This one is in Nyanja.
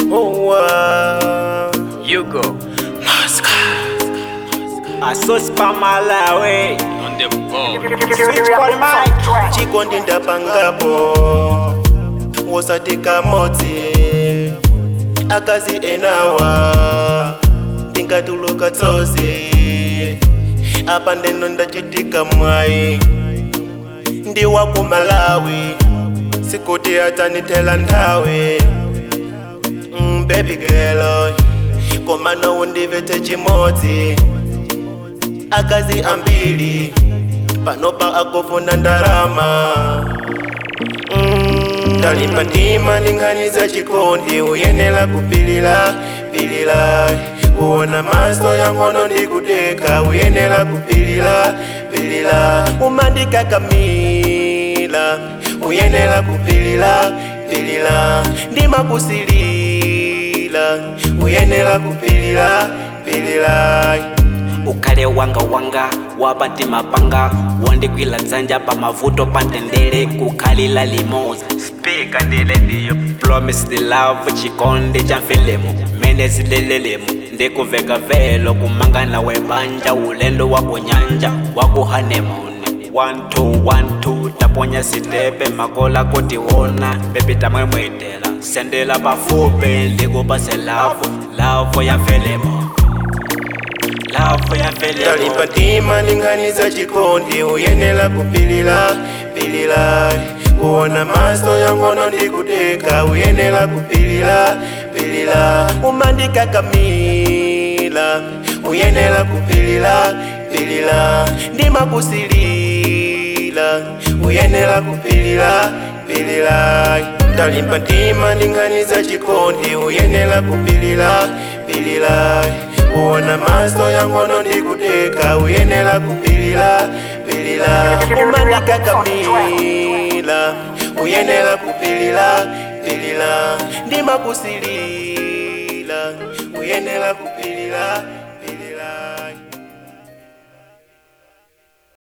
Oh, uh, You go asospa malawi on the ball. switch call mic chikondi ndapangapo wosatika motsi akazi enawa ndingatuluka tsozi apa ndeno ndachitika mwayi ndi waku malawi sikuti atanithela nthawi mm, baby girl koma nawo ndivete chimodzi akazi ambiri panopa akufuna ndalama Mm, ndalimba ndima ndinganiza chikondi uyenera kupilira pilira kuona maso yangono ndikudeka uyenera kupilira pilira umandikakamila uyenera kupilira pilira ndimakusilila uyenera kupilira pilira ukhale wanga wanga wapati mapanga wondikwila dzanja pa mavuto pa ntendere kukhalila limoza spika ndile ndiyo promise the love chikondi cha mfilimu mene zilelelemu ndikuveka velo kumangana webanja ulendo wa kunyanja wa kuhanemuni 1212 taponya sitepe makola kutiwona bebi tamwemwetela sendela pafupi ndikupase lavo lavo ya mfilimu lavo ya mfilimu ndalimba ndima ndinganiza chikondi uyenera kupilira pilira kuona maso yangono ndikudeka uyenera kupilira pilira umandikakamila uyenera kupilira pilira ndimakusilila uyenera kupilira pilira ndalimba ndima ndinganiza chikondi uyenera kupilira pilira kuona maso yangono ndikudeka uyenera kupilira pilira umandikakamila uyenera kupilira pilira ndimakusilila uyenera kupilira